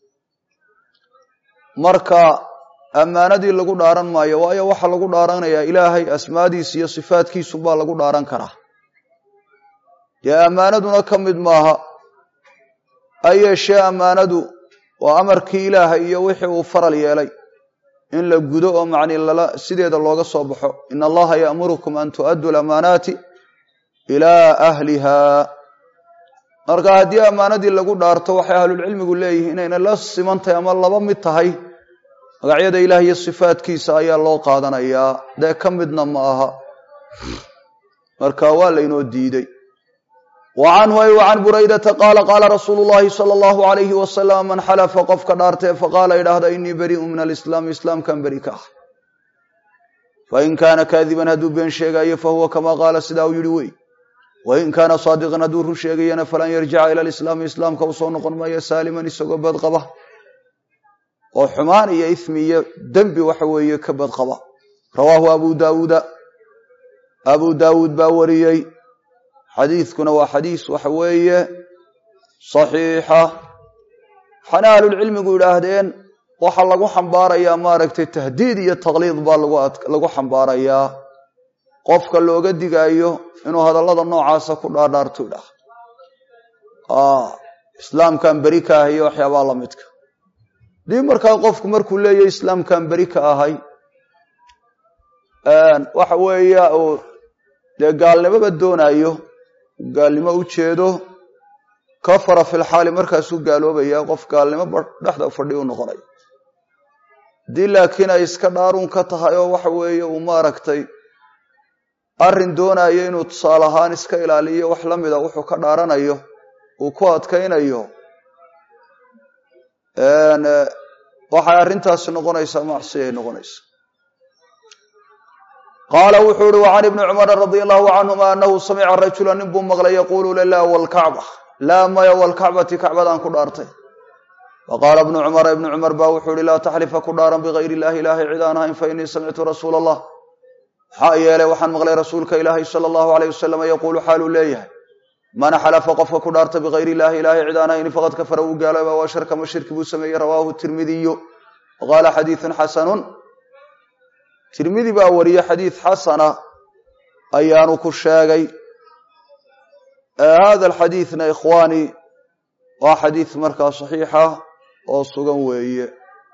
marka ammaanadii lagu dhaaran maayo waayo waxaa lagu dhaaranayaa ilaahay asmaadiisa iyo sifaadkiisu baa lagu dhaaran karaa dee ammaanaduna ka mid maaha ha yeeshee ammaanadu waa amarkii ilaahay iyo wixii uu faral yeelay in la gudo oo macni lala sideeda looga soo baxo in allaha ya'murukum an tu'addu lamaanaati ilaa ahliha marka haddii ammaanadii lagu dhaarto waxay ahlulcilmigu leeyihiin inayna la simantahay ama laba mid tahay magacyada ilaah iyo sifaadkiisa ayaa loo qaadanayaa dee ka midna ma aha marka waa laynoo diidey wa canhu ay wa can buraydata qaala qaala rasuulu llahi sala allahu alayhi wasalam man xalafa qofka dhaartee faqaala idhaahda inii beri'u min alislaami islaamkan beri ka ah fain kaana kaadiban hadduu been sheegaayo fahuwa kamaa qaala sidaa uu yihi wey wain kaana saadiqan hadduu run sheegayana falan yarjica ila alislaami islaamka u soo noqon maayo saaliman isagoo badqaba oo xumaan iyo ismi iyo dembi waxa weeye ka badqaba rawaahu abu daawuuda abu daawuud baa wariyey xadiidkuna waa xadiis waxa weeye saxiixa waxaana ahlulcilmigu yidhaahdeen waxaa lagu xambaarayaa maaragtay tahdiid iyo taqliid baa lagu xambaarayaa qofka looga digaayo inuu hadallada noocaasa ku dhaadhaarto idhaah islaamkan beri ka ah iyo waxyaabaa la midka dii markaa qofku markuu leeyahy islaamkan beri ka ahay waxa weeya uu dee gaalnimoba doonaayo gaalnimo u jeedo kafara fi lxaali markaasuu gaaloobaya qof gaalnimo dhexda fadhi u noqonaya haddii laakiin ay iska dhaaruun ka tahay oo waxa weeye uu maaragtay arrin doonayo inuu tusaale ahaan iska ilaaliyo wax la mida wuxuu ka dhaaranayo uu ku adkaynayo waxay arrintaasi noqonaysaa macsi ay noqonaysaa qaala wuxuu ihi wacan ibni cumara radia allahu canhuma anahu samica rajula nin buu maqlay yaquulu lilaa walkacba laa maya walkacbati kacbadaan ku dhaartay faqaala ibnu cumara ibnu cumar baa wuxuu ihi laa taxlifa ku dhaaran bigayr illahi ilaahay cid aan ahayn fainii samictu rasuula allah maxaa yeelay waxaan maqlay rasuulka ilaahi sala allahu alayh wasalam yaquulu xaaluu leeyahay man xalafa qofka ku dhaarta bigayr illahi ilaahay cid aan ahayn faqad kafara wuu gaalooba waa sharkama shirki buu sameeyey rawaahu tirmidiyu waqaala xadiidun xasanun tirmidi baa wariye xadiid xasana ayaanu ku sheegay hada alxadiidna ikhwaani waa xadiid markaa saxiixa oo sugan weeye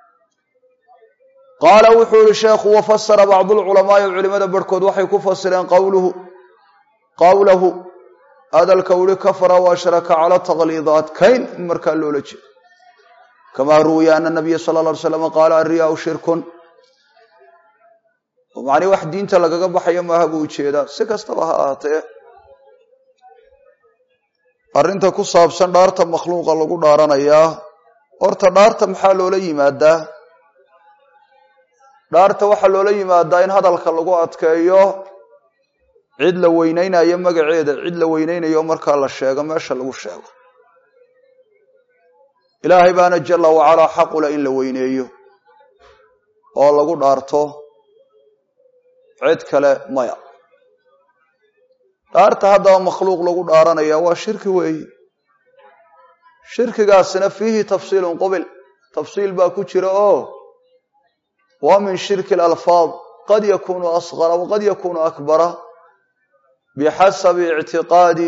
qaala wuxuu yihi sheekhu wafasara bacdu lculamaai culimada barhkood waxay ku fasireen qawluhu qawlahu hadalka uhi kafara wa ashraka cala taqliidaat kayn in markaa loola jeedo kamaa ruwiya ana nabiya sala alla ly slam qaala alriyaau shirkun macnii wax diinta lagaga baxayo maaha buu ujeedaa si kastaba ha ahaatee arrinta ku saabsan dhaarta makhluuqa lagu dhaaranayaa horta dhaarta maxaa loola yimaadaa dhaarta waxaa loola yimaadaa in hadalka lagu adkeeyo cid la weyneynayo magaceeda cid la weyneynayo markaa la sheego meesha lagu sheego ilaahay baana jala wacalaa xaqula in la weyneeyo oo lagu dhaarto cid kale maya dhaarta haddaba makhluuq lagu dhaaranaya waa shirki weeyi shirkigaasina fiihi tafsiilun qubil tafsiil baa ku jira oo wa min shirki alalfaad qad yakunu asqara waqad yakunu akbara bixasabi ictiqaadi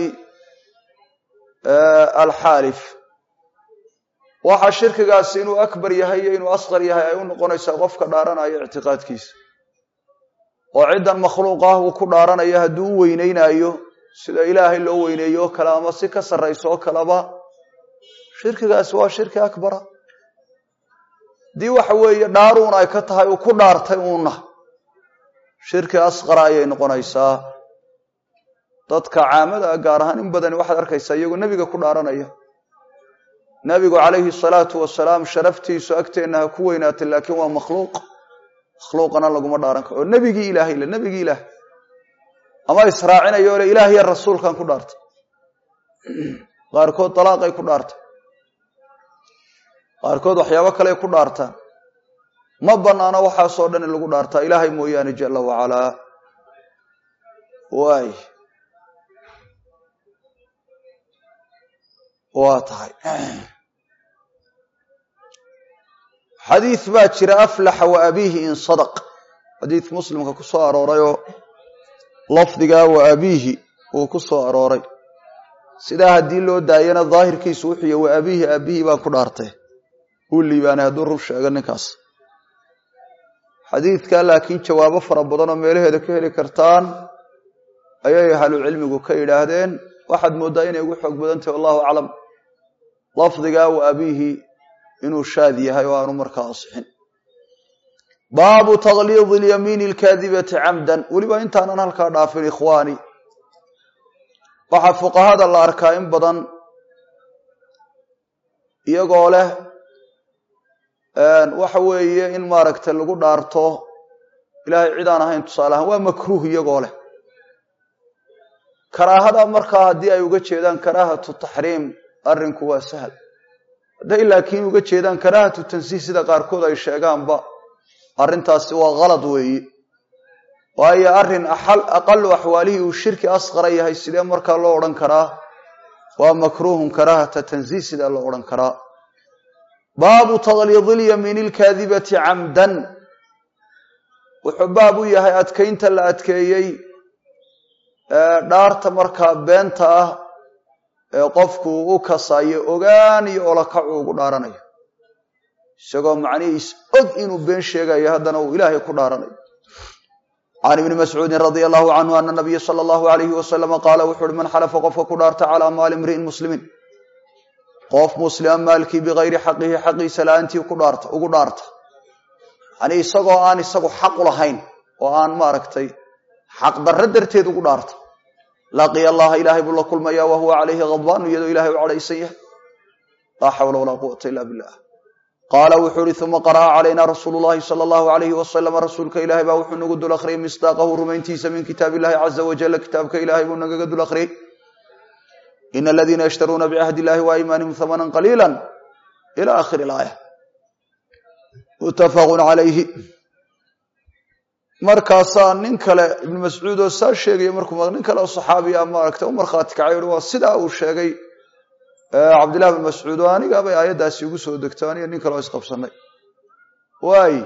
alxaalif waxa shirkigaasi inuu akbar yahay iyo inuu asqar yahay ay u noqonaysaa qofka dhaaranaya ictiqaadkiisa oo ciddan makhluuq ah uu ku dhaaranayo hadduu u weyneynaayo sida ilaahay loo weyneeyo oo kale ama si ka sarrayso oo kaleba shirkigaasi waa shirki akbara haddii waxa weeye dhaaruun ay ka tahay uu ku dhaartay uuna shirki asqara ayay noqonaysaa dadka caamada gaar ahaan in badani waxaad arkaysaa iyagoo nebiga ku dhaaranaya nebigu calayhi salaatu wasalaam sharaftiisu agteenna ha ku weynaatay laakiin waa makhluuq makhluuqana laguma dhaaran karo oo nebigii ilaahay le nebigii ilaah ama israacinayo le ilaah iyo rasuulkan ku dhaartay qaarkood dalaaqay ku dhaartay qaarkood waxyaabo kaley ku dhaartaan ma banaano waxaasoo dhan in lagu dhaartaa ilaahay mooyaane jala wacalaa waay waa tahay xadiid baa jira aflaxa wa abiihi in sadaq xadiid muslimka ku soo aroorayoo lafdigaa wa abiihi uu ku soo arooray sidaa haddii loo daayana daahirkiisu wuxuuy wa abiihi aabihii baan ku dhaartay uu liibaanay hadduu run sheego ninkaas xadiidka laakiin jawaabo fara badan oo meelaheeda ka heli kartaan ayay ahlucilmigu ka yidhaahdeen waxaad mooddaa inay ugu xoog badan tahay wallahu aclam lafdigaa wa abiihi inuu shaad yahay oo aanu markaa asixin baabu takliidi lyamiini alkaadibati camdan weliba intaanan halkaa dhaafin ikhwaani waxaa fuqahada la arkaa in badan iyagoo leh waxa weeye in maaragtay lagu dhaarto ilaahay cid aan ahayn tusaale ahaan waa makruuh iyagoo leh karaahada markaa haddii ay uga jeedaan karaahatu taxriim arrinku waa sahal hadday laakiin uga jeedaan karaahatu tansiih sida qaarkood ay sheegaanba arrintaasi waa kalad weeye waayo arrin aqalu axwaalihii uu shirki asqara yahay sidee markaa loo odhan karaa waa makruuhun karaahata tansiih sidee loo odhan karaa baabu takliidi lyamiini alkaadibati camdan wuxuu baab u yahay adkaynta la adkeeyey dhaarta markaa beenta ah ee qofku u kasayo ogaan iyo olakacu ugu dhaaranayo isagoo macnihiis og inuu been sheegayo haddana uu ilaahay ku dhaaranayo can ibni mascuudin radia allahu canhu ana nabiya sala allahu alayhi wasalama qaala wuxu uhi man xalafa qofka ku dhaarta calaa maali imri'in muslimiin qof muslima maalkii bikayri xaqihi xaqiisa la-aantii ku dhaarta ugu dhaarta yani isagoo aan isagu xaqu lahayn oo aan maaragtay xaqdarro darteed ugu dhaarta laqiya allaha ilaahay buu la kulmaya wa huwa calayhi khadbaanu iyadoo ilahay u cadhaysan yahay laa xawla walaa quwata ila billah qaala wuxuu ihi uma qara'a calayna rasuulu llahi sala allahu alayhi wasalama rasuulka ilaahay baa wuxuu nagu dul akhriyay misdaaqahu rumayntiisa min kitaab illahi caza wajalla kitaabka ilaahay buu nagaga dul akhriyey ina aladiina yashtaruuna bicahdi illahi wa aymaanihim hamanan qaliila ila akhiri ilaaya muttafaqun calayhi markaasaa nin kale ibnu mascuud oo saa sheegaya markuu nin kale oo saxaabiya maaragtay u markhaati kacay uhi waa sidaa uu sheegay cabdillahi bin mascuud oo aniga bay aayaddaasi ugu soo degto aniga nin kale oo isqabsanay waay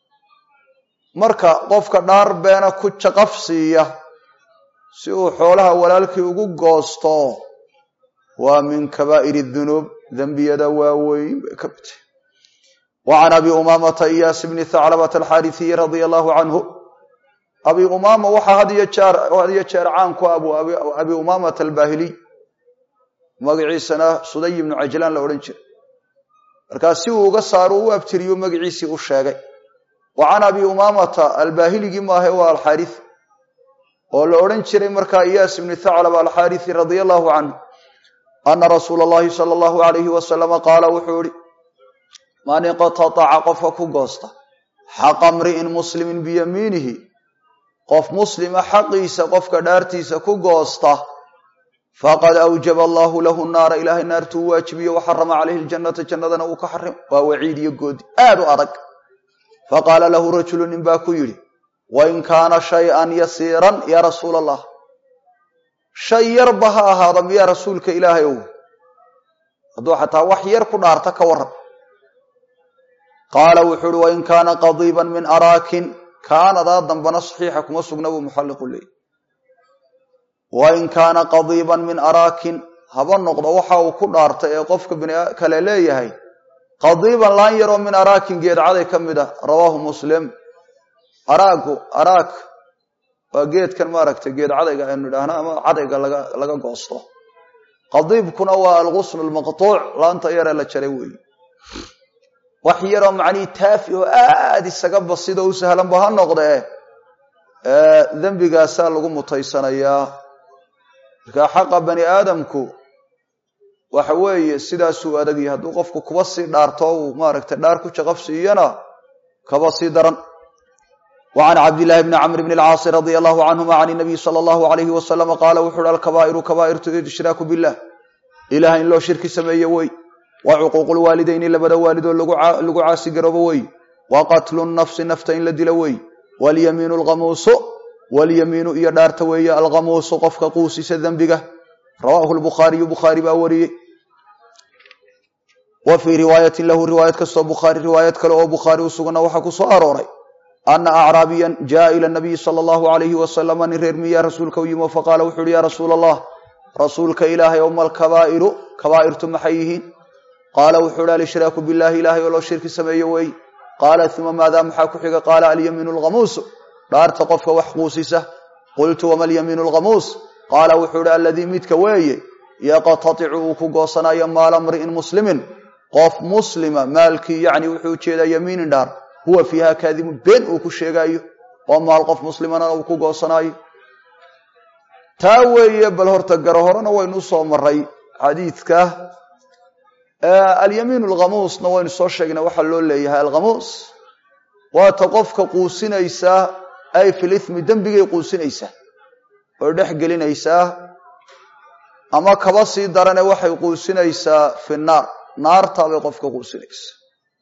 marka qofka dhaar beena ku jaqaf siiya si uu xoolaha walaalkii ugu goosto waa min kabaa'ir dunuub dembiyada waaweyn bay ka mid tahy wa can abi umaamata iyaas bni thaclabata alxaarisiyi radia allahu canhu abi umaama waxaa had iyo jeer had iyo jeer caan ku abu abi umaamata albaahiliy magaciisana suday ibnu cajlaan la odhan jiray markaa si uu uga saaro u abtiriyo magaciisii u sheegay wa can abi umaamata albaahiligii maahe waa alxaaris oo la odhan jiray markaa iyaas ibni thaclaba alxaarisi radia allahu canhu ana rasuula allahi sala allahu alayhi wasalama qaala wuxuu ihi man iqtataca qofka ku goosta xaqa mri'in muslimin biyamiinihi qof muslima xaqiisa qofka dhaartiisa ku goosta faqad awjaba allahu lahu naara ilaahay naartuu waajibiyo waxarama calayhi ljannata jannadana uu ka xarim waa waciid iyo goodi aad u adag faqaala lahu rajulu nin baa ku yidhi wain kaana shay-an yasiiran yaa rasuula allah shay yarba ha ahaada miyaa rasuulka ilaahay ow hadduu xataa wax yar ku dhaarta ka waran qaala wuxuu uhi wain kaana qadiiban min araakin kaanadaa dambana saxiixa kuma sugna buu muxalliqu leeyay wain kaana qadiiban min araakin haba noqdo waxa uu ku dhaartay ee qofka bini kale leeyahay qadiiban laan yaroo min araakin geedcaday ka mid ah rawaahu muslim araagu araag waa geedkan maaragtay geed cadayga aynu idhaahno ama cadayga laga laga goosto qadiibkuna waa algusnu lmaqtuuc laanta yaree la jaray weeye wax yaroo macnihii taafi oo aad isaga basidoo u sahlanba ha noqdee dembigaasaa lagu mutaysanayaa markaa xaqa bani aadamku waxa weeye sidaasuu adagyahay hadduu qofku kuba sii dhaarto uu maaragtay dhaar ku jaqaf siiyana kaba sii daran وعn cabdاللahi بn cmr بn الcاaص رضي الله عنهma عن النبي slى الله عليه وسلم qاla wuxu uhi alkabا'iru kabا'irtu ishraaku biالlah ilaah in loo shirki sameeye wey wa cuquuq lwaalidayni labada waalidoo lagu caasi garoobo wey wa qatlu nafsi nafta in la dilo wey walyamiinu alghamuusu walyamiinu iyo dhaarta weeye alghamuusu qofka quusisa dembiga rawaahu lbukhaariyu bukhaari baa wariyey wa fii riwaayatin lahu riwaayad kastoo bukhaari riwaayad kale oo bukhaari u suganna waxaa ku soo arooray ana acraabiyan jaءa ila nabiyi salى allahu alayhi wasalama nin reer miyaa rasuulka u yimi faqaala wuxu uhi ya rasuula allah rasuulka ilaahay oma alkabaa'iru kabaa'irtu maxay yihiin qaala wuxuu uhi alshraaku billahi ilahay oo loo shirki sameeye wey qaala uma maadaa maxaa ku xiga qaala alyamiinu alghamuusu dhaarta qofka wax quusisa qultu wama alyamiinu alghamuus qaala wuxuu uhi aladii midka weeye yaqtaticu uu ku goosanayo maala mri'in muslimin qof muslima maalkii yacni wuxuu ujeedaa yamiinin dhaar huwa fiiha kaadimun been uu ku sheegaayo oo maal qof muslimana uu ku goosanaayo taa weeye bal horta garo horena waynu usoo maray xadiidka alyamiin alghamuusna waynu soo sheegnay waxaa loo leeyahay alghamuus waata qofka quusinaysaa ay fil ithmi dembigay quusinaysaa oo dhex gelinaysaa ama kaba sii darane waxay quusinaysaa fi naar naartaabay qofka quusinaysaa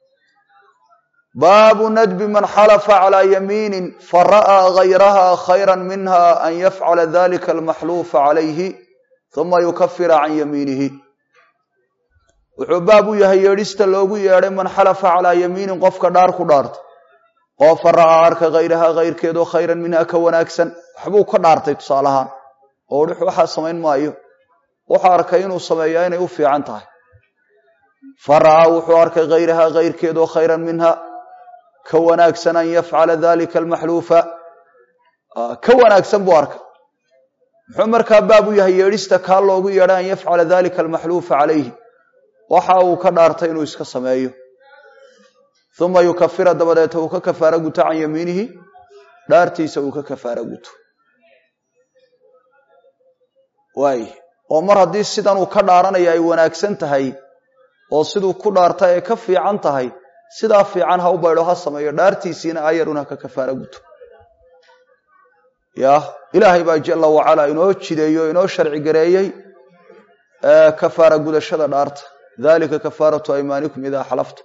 baabu nadbi man xalafa calaa yamiinin fara'aa gayraha khayra minha an yafcala dalika almaxluufa calayhi uma yukafira can yamiinihi wuxuu baab u yahay yeedhista loogu yeedhay man xalafa calaa yamiinin qofka dhaar ku dhaarta oo fara'aa arka hayraha kayrkeedoo khayran minha ka wanaagsan waxbuu ka dhaartay tusaalahaan oo dhux waxaa samayn maayo wuxuu arkay inuu sameeyaa inay u fiican tahay fara'aa wuxuu arkay hayraha kayrkeedoo khayran minha ka wanaagsan an yafcala dalika almaxluufa ka wanaagsan buu arkay muxuu markaa baab u yahay yeedhista kaa loogu yeedhay an yafcala dalika almaxluufa calayhi waxa uu ka dhaartay inuu iska sameeyo uma yukafira dabadeeta uu ka kafaaro guto can yamiinihi dhaartiisa uu ka kafaaro guto waay oo mar haddii sidan uu ka dhaaranaya ay wanaagsan tahay oo siduu ku dhaarta ay ka fiican tahay sidaa fiican ha u baydho ha sameeyo dhaartiisiina ayarun ha ka kafaaro guto ya ilaahay baa jala wacala inoo jideeyo inoo sharci gareeyey kafaara gudashada dhaarta dalika kafaaratu aymaanikum idaa xalafta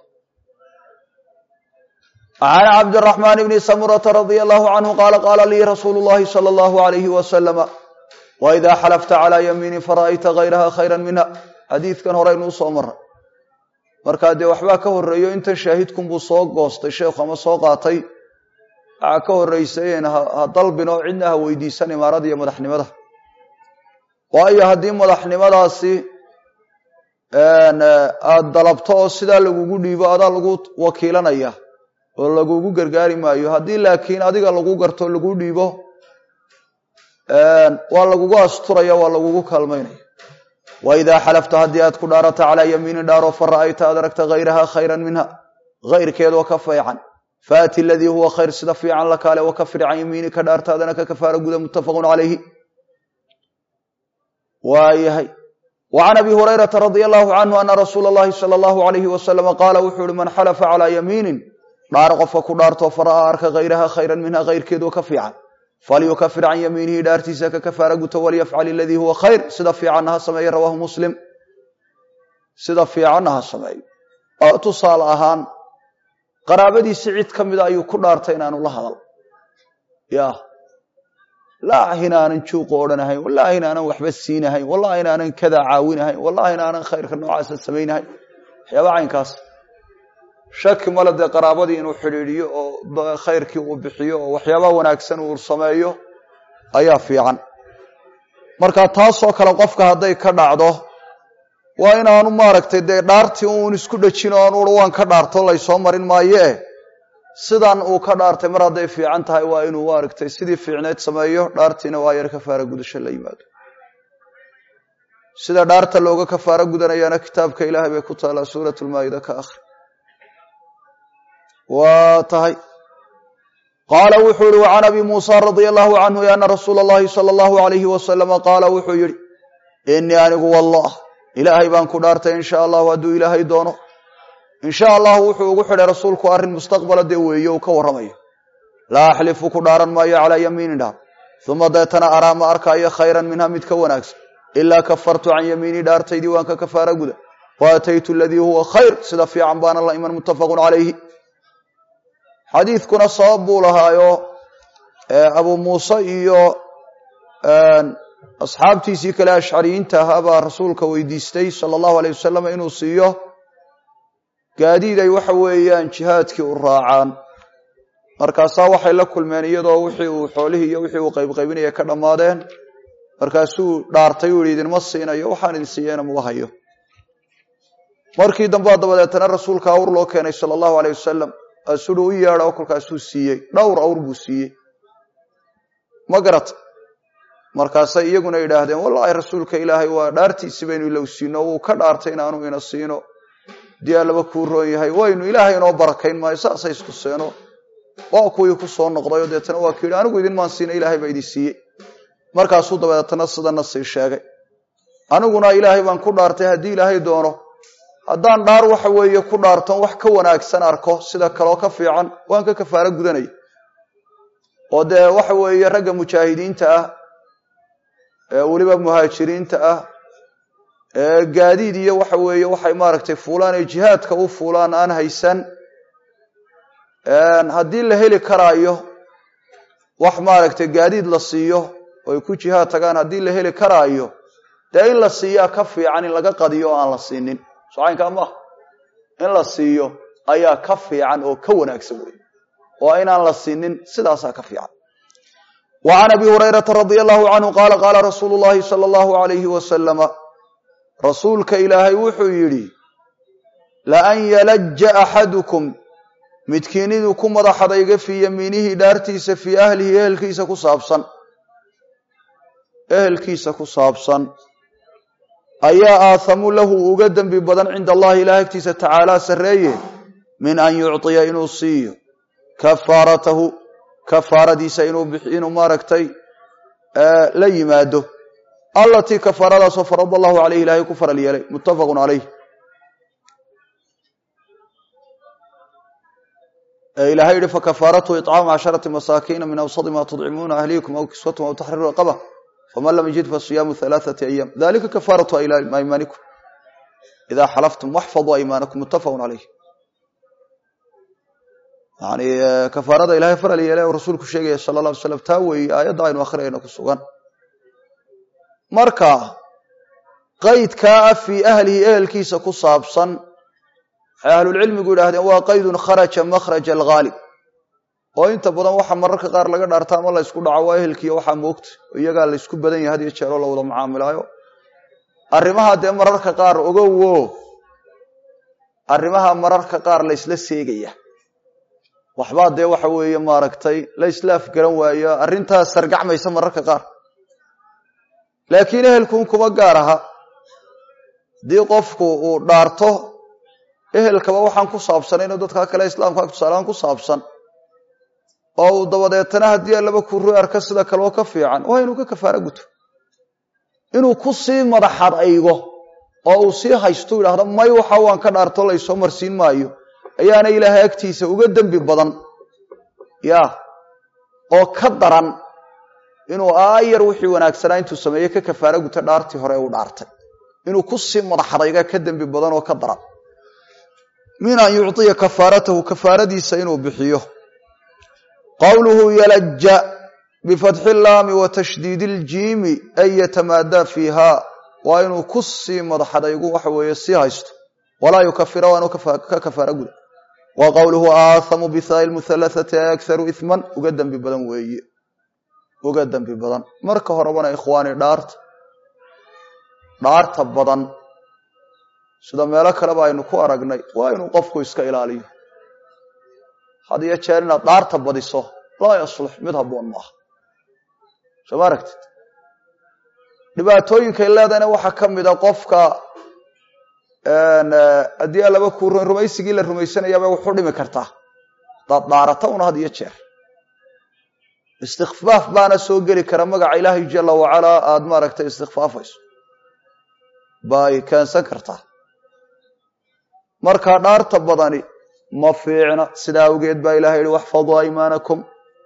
can cabdiraxmaan bni samurata radia allahu canhu qaala qaala lii rasuulu llahi sala allahu alayhi wasalama waidaa xalafta calaa yamiinin fara'ayta hayraha khayra minha xadiidkan horeynu usoo maray markaa dee waxbaa ka horeeyo intan shaahidkunbuu soo goostay sheekhu ama soo qaatay waxaa ka horeysay ha dalbin oo cidna ha weydiisan imaarada iyo madaxnimada waayo haddii madaxnimadaasi aada dalabto oo sidaa lagugu dhiibo adaa lagu wakiilanaya oo lagugu gargaari maayo haddii laakiin adiga lagu garto lagu dhiibo waa lagugu asturaya waa lagugu kaalmaynaya waidaa xalafta haddii aad ku dhaarata calaa yamiinin dhaaro fa ra'ayta aad aragta hayraha khayran minha hayrkeedoo ka fiican faati aladii huwa khayr sida fiican la kaale wakafir can yamiinika dhaartaadana ka kafaara guda muttafaqun calayhi waayahay وعn abi hurayرaةa radي الlه عnه ana rasuula الlahi slى الlه عalyه وasلم qaala wuxuu uhi man xalfa calىa yamiinin dhaar qofka ku dhaarto fara'aa arka hayraha khayra minha hayrkeedoo ka fiican falyukafir can yamiinihi dhaartiisa ka kafaara guto walyafcal iladii huwa khayr sida fiicanna ha sameeye rawahu muslim sida fiicanna ha sameeyo oo tusaale ahaan qaraabadiisi cid ka mida ayuu ku dhaartay inaanu la hadal ya wallaahi inaanan juuqa odhanahayn wallaahi inaanan waxba siinahayn wallahi inaanan kadaa caawinahayn wallahi inaanan khayrka noocaasa samaynahayn waxyaaba caynkaas shaki male dee qaraabadii inuu xidhiidhiyo oo khayrkii uu bixiyo oo waxyaaba wanaagsan uu sameeyo ayaa fiican marka taasoo kale qofka hadday ka dhacdo waa inaanu maaragtay dee dhaartii uun isku dhejin oo aanu waan ka dhaarto laysoo marin maayo eh sidan uu ka dhaartay mar hadday fiican tahay waa inuu maaragtay sidii fiicneed sameeyo dhaartiina waa yar kafaara gudasho la yimaado sida dhaarta looga kafaaro gudanayaana kitaabka ilaahay bay ku taalaa suurat lmaa'ida ka akhri waa tahay qaala wuxuu yihi wacan abi muusa radia allahu canhu ana rasuula allahi sala allahu alayhi wasalama qaala wuxuu yihi inii anigu wallah ilaahay baan ku dhaartay insha allahu hadduu ilaahay doono insha allahu wuxuu ugu xidhay rasuulku arrin mustaqbala dee weeye uu ka warramayo laa axlifu ku dhaaran maayo calaa yamiinin dhaar uma deetana araa ma arkaayo khayran minha mid ka wanaagsan ilaa kafartu can yamiinii dhaartaydii waan ka kafaara guda wa ataytu aladii huwa khayr sida fiican baana la iman muttafaqun calayhi xadiidkuna sabab buu lahaayo abu muuse iyo asxaabtiisii kale ashcariyiinta ahaa baa rasuulka weydiistay sala allahu aleyh wasalam inuu siiyo gaadiid ay waxa weeyaan jihaadkii u raacaan markaasaa waxay la kulmeen iyadoo wixii uu xoolihii iyo wixii uu qaybqaybinaya ka dhammaadeen markaasuu dhaartay uu yihi idinma siinayo waxaan idin siiyeyna muga hayo markii dambea dabadeetana rasuulka awr loo keenay sala allahu aleyh wasalam asudhu u yeedha kolkaasuu siiyey dhowr awr buu siiyey ma garata markaasay iyaguna yidhaahdeen wallaahi rasuulka ilaahay waa dhaartiisi baynu ilow siino wuu ka dhaartay inaanu ina siino dii allaba kuu roon yahay waynu ilaahay inoo barakayn maayo saasay isku seeno waa kuwii ku soo noqdayo deetana waa ku yidhi anigu idin maan siina ilaahay baa idin siiyey markaasuu dabeetana sidana sii sheegay aniguna ilaahay baan ku dhaartay haddii ilaahay doono haddaan dhaar waxa weeye ku dhaarton wax ka wanaagsan arko sida kaloo ka fiican waan ka kafaaro gudanaya oo dee waxa weeye ragga mujaahidiinta ah ee weliba muhaajiriinta ah ee gaadiid iyo waxa weeye waxay maaragtay fuulaan ee jihaadka u fuulaan aan haysan haddii la heli karaayo wax maaragtay gaadiid la siiyo oo ay ku jihaad tagaan haddii la heli karaayo dee in la siiyaa ka fiican in laga qadiyo oo aan la siinin socaynkaa maaha in la siiyo ayaa ka fiican oo ka wanaagsan wey oo inaan la siinin sidaasaa ka fiican wa can abi hurayrata radia allahu canhu qaala qaala rasuulu llahi sala allahu alayhi wasalama rasuulka ilaahay wuxuu yidhi laan yalaja axadukum midkiin inuu ku madaxadayga fii yamiinihi dhaartiisa fii ahlihi ehelkiisa ku saabsan ehelkiisa ku saabsan ayaa aathamu lahu uga dembi badan cinda allahi ilaah agtiisa tacaalaa sarreeye min an yucطiya inuu siiyo kafaaratahu kafaaradiisa inuu maaragtay la yimaado allatii kafaaradaasoo farada allahu caleyh ilaahay ku faral yeelay muttafaqun calayh ilahay yihi fakafaaratuhu iطcaamu casharati masaakiina min awsadi ma tudcimuuna ahliikum aw kiswatum aw taxriiru raqaba faman lam yajid fasiyaamu halaaثati ayaam dalika kafaaratu aymaanikum ida xalaftum waxfaduu aymaanakum muttafaqun calayh yani kafaarada ilahay faral yeelay rasuulku sheegaya sala la alay slam taa weeye aayadda aynu akhriyayna ku sugan marka qaydkaa ah fii ahlihi ehelkiisa ku saabsan waxay ahlulcilmigu yidhahdeen waa qaydun kharaja makhraja alghaalib oo inta badan waxa mararka qaar laga dhaarta ama la ysku dhaco waa ehelkiiyo waxaa moogta oo iyagaa la ysku badan yahay had iyo jeeroo la wada mucaamilaayo arrimaha dee mararka qaar ogowo arrimaha mararka qaar la ysla seegaya waxbaa dee waxa weeye maaragtay la isla afgaran waayo arrintaas sargacmaysa mararka qaar laakiin ehelkuun kuma gaar aha haddii qofku uu dhaarto ehelkaba waxaan ku saabsanayno dadka kale islaamka tusaalahaan ku saabsan oo uu dabadeetana haddii allaba kuru arka sida kaleo ka fiican waa inuu ka kafaaro guto inuu ku sii madaxad aygo oo uu sii haystu yidhaahdo may waxa waan ka dhaarto laysoo marsiin maayo ayaana ilaahay agtiisa uga dembi badan ya oo ka daran inuu aayar wixii wanaagsanaa intuu sameeye ka kafaaro guto dhaartii hore uu dhaartay inuu ku sii madaxadayga ka dembi badan oo ka daran min an yucطiya kafaaratahu kafaaradiisa inuu bixiyo qowluhu yalaja bifatxi laami wa tashdiidi iljiimi ay yatamaadaa fiiha waa inuu ku sii madaxadaygu waxa weeye sii haysto walaa yukafira waanu ka kafaaro guda wa qowluhu aathamu bihaai muhalathati ay akharu ihman uga dembi badan weeye uga dembi badan marka horebana ikhwaani dhaarta dhaarta badan sida meelo kaleba aynu ku aragnay waa inuu qofku iska ilaaliyo had iyo jeer inaad dhaarta badiso laa yaslux mid habboon maaha soo ma aragtid dhibaatooyinkay leedahayna waxaa ka mida qofka haddii allaba kuu rumaysigii la rumaysanayaabay wuxu dhimi kartaa hadaad dhaarata una had iyo jeer istikfaaf baana soo geli kara magaca ilaahay jala wacalaa aada maaragtay istikfaafayso bay keensan kartaa marka dhaarta badani ma fiicna sidaa awgeed baa ilahay yihi waxfaduu aymaanakum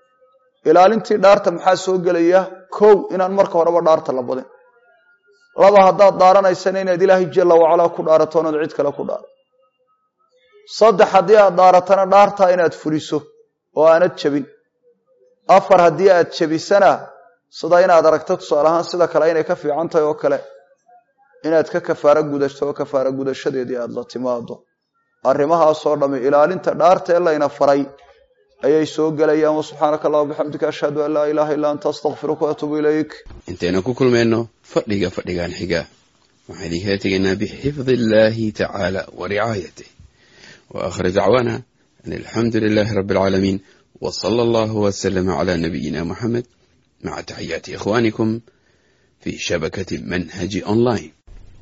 ilaalintii dhaarta maxaa soo gelaya kow inaan marka horeba dhaarta la badin laba haddaad dhaaranaysana inaad ilaahay jalla wacalaa ku dhaarato onaad cid kale ku dhaaro saddex haddii aad dhaaratana dhaartaa inaad fuliso oo aanad jebin afar haddii aad jebisana sida inaad aragto tusaale ahaan sida kale inay ka fiican tahay oo kale inaad ka kafaaro gudato oo kafaaro gudashadeedii aada la timaado arrimahaasoo dhamme ilaalinta dhaarta ee layna faray ayay soo gelayaan wasubxaanaka allah bixamdika ashhadu an laa ilaaha illa anta astakfiruka waatuubu ilayk intaynu ku kulmayno fadhiga fadhigan xiga waxaan idinkala tegaynaa bixifdi illaahi tacaala wa ricaayatih wa aakhir dacwaana an alxamdu lilaahi rabbi alcaalamiin wa sala allahu wasalama calaa nabiyina muxamed maca taxiyaati ikhwaanikum fi shabakati manhaji online